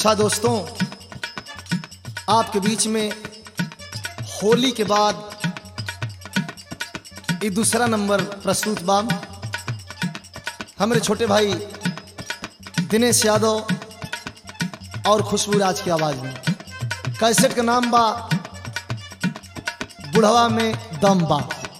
अच्छा दोस्तों आपके बीच में होली के बाद ये दूसरा नंबर प्रस्तुत बा हमारे छोटे भाई दिनेश यादव और खुशबू राज की आवाज में कैसेट का नाम बा बुढ़वा में दम बा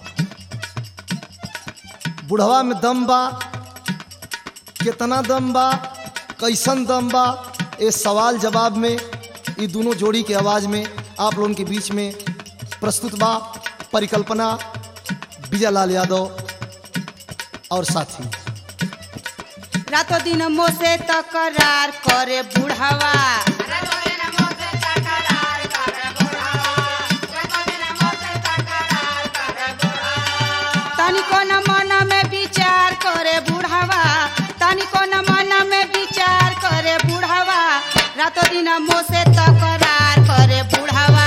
बुढ़वा में दम बा कितना दम बा कैसन दम बा ये सवाल जवाब में ये दोनों जोड़ी के आवाज में आप लोगों के बीच में प्रस्तुत बा परिकल्पना विजय लाल यादव और साथी रातों दिन मोसे तकरार करे बुढ़ावा तनिको न मन में विचार करे बुढ़ावा तनिको न मन में विचार करे बुढ़ावा रातों दिन मोसे तकरार करे बुढ़ावा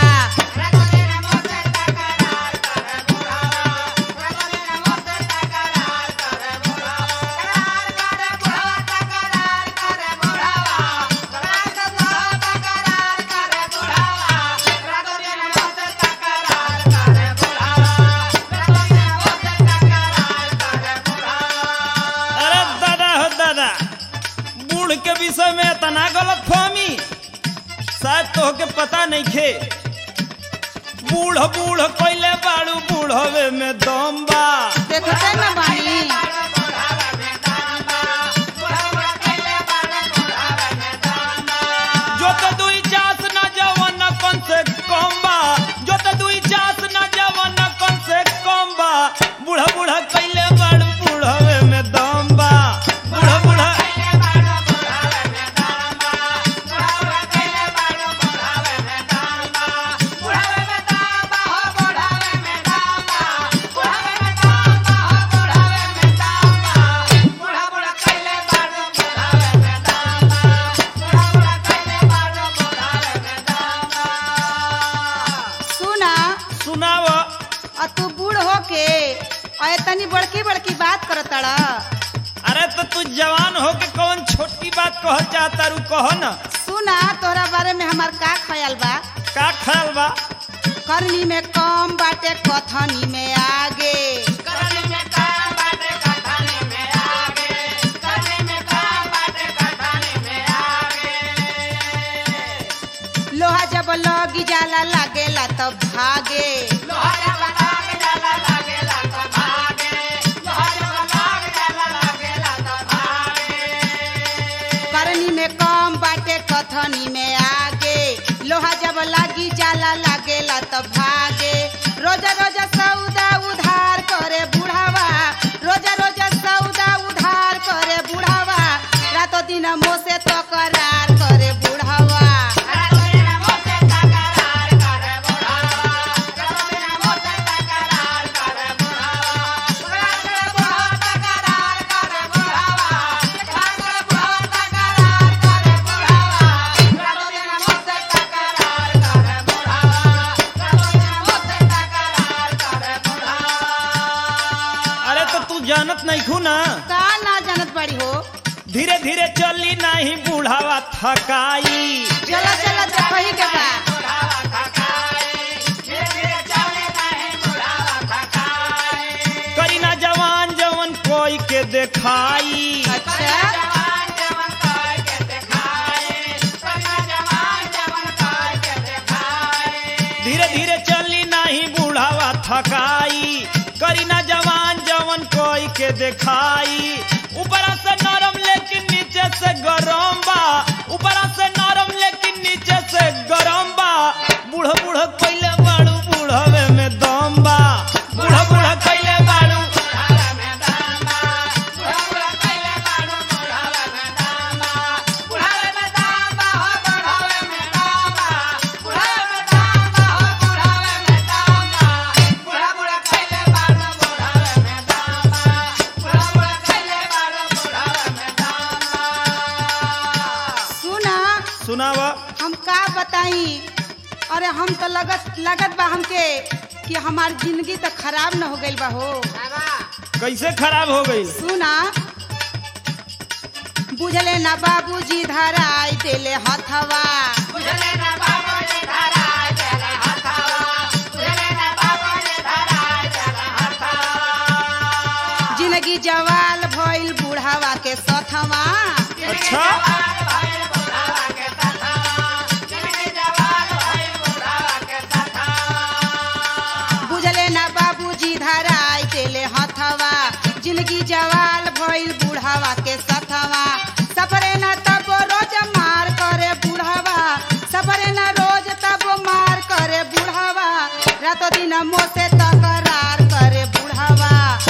अरे दादा हो दादा बूढ़ के विषय में इतना गलत फहमी शायद तो के पता नहीं खे बूढ़ बूढ़ कैले बाड़ू बूढ़वे में दम बा देखते न बानी जो तो दुई चास न जवन कौन से कम बा जो तो दुई चास न जवन कौन से कम बा बूढ़ा बूढ़ा कैले बाड़ू बूढ़वे में दम बा बूढ़ा बूढ़ा सुना सुनाव आ तू बूढ़ होके और इतनी बड़की बड़की बात करतड़ा अरे तो तू जवान हो के कौन छोटी बात कह चाहता रू कह न सुना तोरा बारे में हमार का ख्याल बा का ख्याल बा करनी में कम बाटे कथनी में आगे लोहा जब लगी जाला लागेला तब भागे करनी में कम बाटे कथनी में आगे लोहा जब लागी जाला लागेला तब भागे रोजा रोजा सौदा उधार करे बुढ़ावा रोजा रोजा सौदा उधार करे बुढ़ावा रातों दिन मोसे तकरार करे बुढ़ावा अरे तो तू जानत नहीं खू ना का ना जानत बड़ी हो धीरे धीरे चली नहीं बूढ़ावा थकाई चला चला देखही के बा करी ना जवान जवन कोई के देखाई अच्छा धीरे धीरे चली नहीं बूढ़ावा थकाई करी ना जवान जवन कोई के देखाई ऊपरा से नरम लेकिन नीचे से गरम बा ऊपरा से नरम लेकिन नीचे से गरम बा बूढ़ बूढ़ कैले बाड़ू बूढ़वे में दम बा बूढ़ बूढ़ कैले बाड़ू सुना सुनाव हम का बताई अरे हम तो लगत लगत बा हमके कि हमार जिंदगी तो खराब न हो गइल बा हो कैसे खराब हो गई सुना बुझले ना बाबूजी धराई देले हथवा जिंदगी जवाल भइल बुढ़ावा के सथवा अच्छा बुझले ना बाबूजी धराई देले हथवा जिंदगी जवाल भइल बुढ़ावा के सथवा सफरे ना तब रोज मार करे बुढ़ावा सफरे ना रोज तब मार करे बुढ़ावा रातो दिन मोसे तकरार करे बुढ़ावा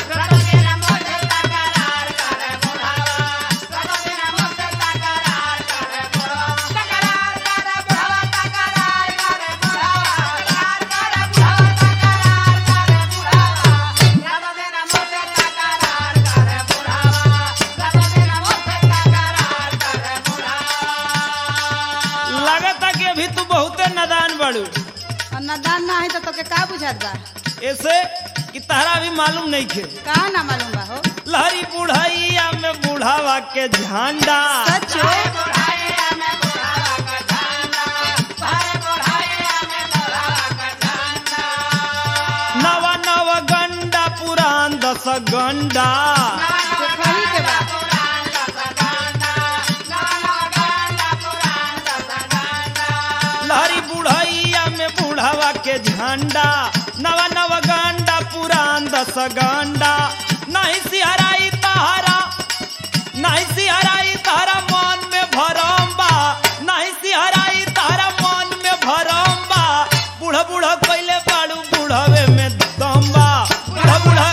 लगता कि अभी तू बहुते नादान बड़ू और नदान ना है तो तोके का बुझात बा ऐसे कि तहरा भी मालूम नहीं खे का ना मालूम बा हो लहरी बुढ़ैया में बुढ़ावा के झंडा सचो नवा नव गंडा पुरान दस गंडा देखही के बा लहरी बुढ़ैया में बुढ़ावा के झंडा नवा नव गंडा पुरान दस गंडा नहीं सिहराई तहरा नहीं सिहराई तहरा मन में भरम बा नहीं सिहराई तहरा मन में भरम बा बूढ़ा बूढ़ा कैले बाड़ू बूढ़ावे में दम बा बूढ़ा बूढ़ा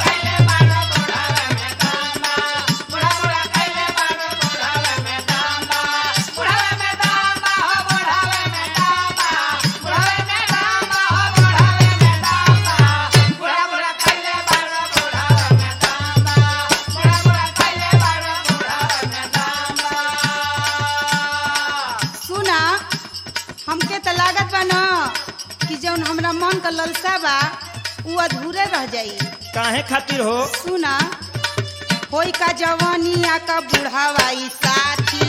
सुना हमके तो लागत बा न कि जौन हमरा मन का ललसा बा उ अधूरे रह जाई काहे खातिर हो सुना होई का जवानिया का बुढ़ावाई साथी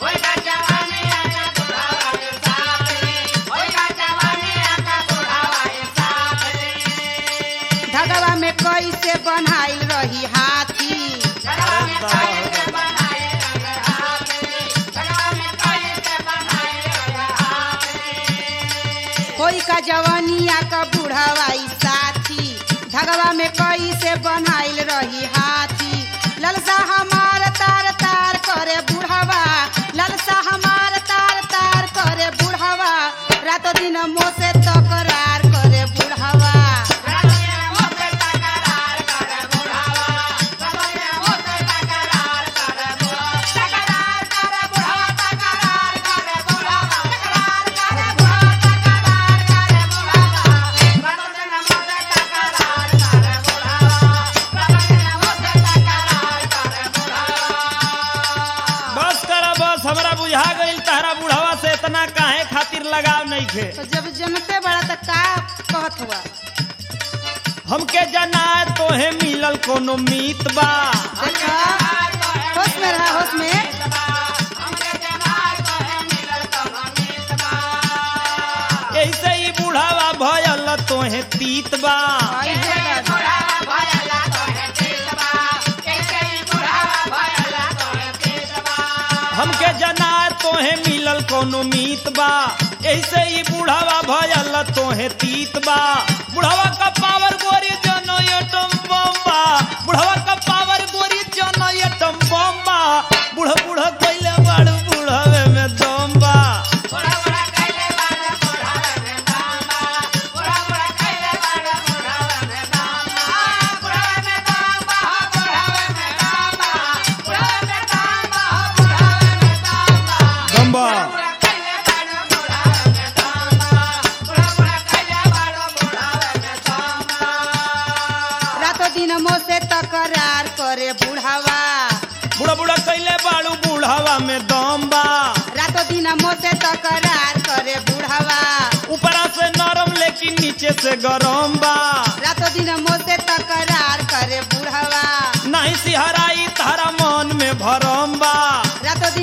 धगवा में कैसे बनाइल रही हाथी होई का जवानिया का बुढ़ावाई साथी धगवा में कैसे बनाइल रही हाथी ललसा हमार तार तार करे बुढ़ावा ललसा हमार तार तार करे बुढ़ावा रातो दिन मोसे तकरार करे बुढ़ावा बस करा बस हमरा बुझा गईल तहरा बुढ़ावा से इतना काहे खातिर लगाव नहीं खे तो जब जनते बड़ा तो का कहत हुआ हमके जना तोहे मिलल कोनो मीत बा देखा होश में रहा होश में ऐसे ही बुढ़ावा भयल तोहे तीत बा आई है दादा। हमके जना तोहे मिलल कोनो मीत बा ऐसे ही बुढ़ावा भयल तोहे तीत बा बुढ़ावा का पावर गोरी जनो एटम बम बा बुढ़ावा का पावर गोरी जनो एटम बम बा बूढ़ा बूढ़ा कइले बाड़ू बुढ़ावे में दम बा दम बा रातो दिन मोसे तकरार करे बुढ़ावा बुढ़ा बुढ़ा कइले बाड़ू बुढ़ावा में दम बा रातो दिन मोसे तकरार करे बुढ़ावा ऊपरा से नरम लेकिन नीचे से गरम बा रातो दिन मोसे तकरार करे बुढ़ावा नहीं सिहराई तारा मन में भरम बा रातो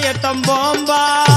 तम बम्बा